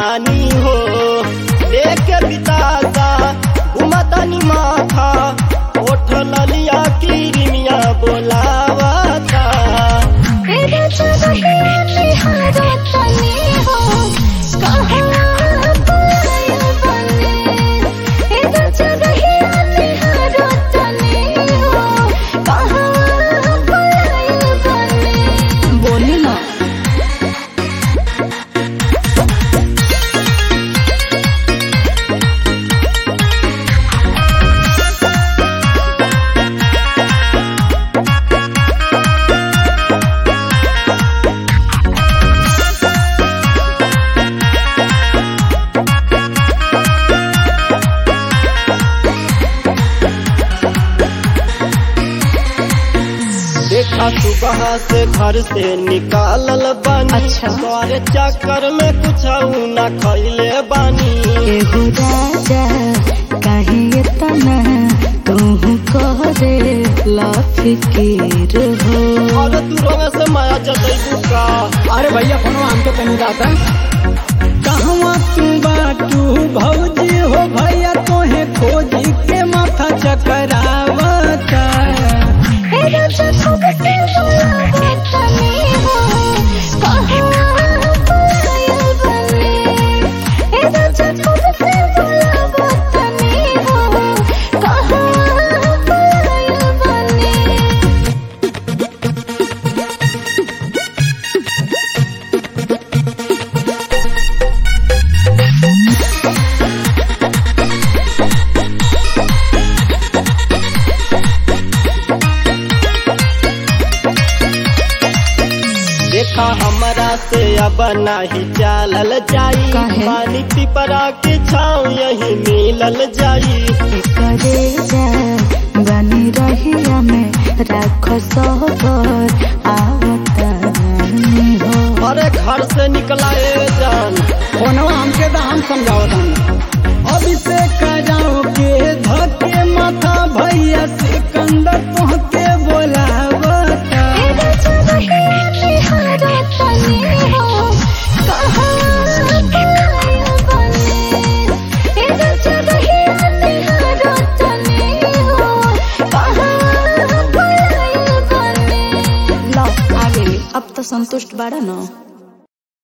रानी हो लेके बिताता घुमतनी माथा ओठ ललिया की रिमिया बोलावता बोली ना देखा सुबह से घर से निकालल बानी अच्छा। तोरे चक्कर में कुछ न खैले बानी एगो राजा काहे इतना तू करे ला फिकीर हो और दूर से माया जतैबू का अरे भैया फोनो हमके तनी जाता कहवा तू बाटू भौजी हो भैया तोहे खोजी के माथा चकरावता देखा हमरा से अब नाही चालल जाई काहे? पानी पिपरा के छाव यही मिलल जाई करे जा बनी रही हमें राख सबर आवतानी हो अरे घर से निकला ए जान फोनो हमके तो हम समझावता अभी से जाओ के धके माथा भैया सिकंदर तोहके बोलावता लो आ गई अब तो संतुष्ट बाड़ा ना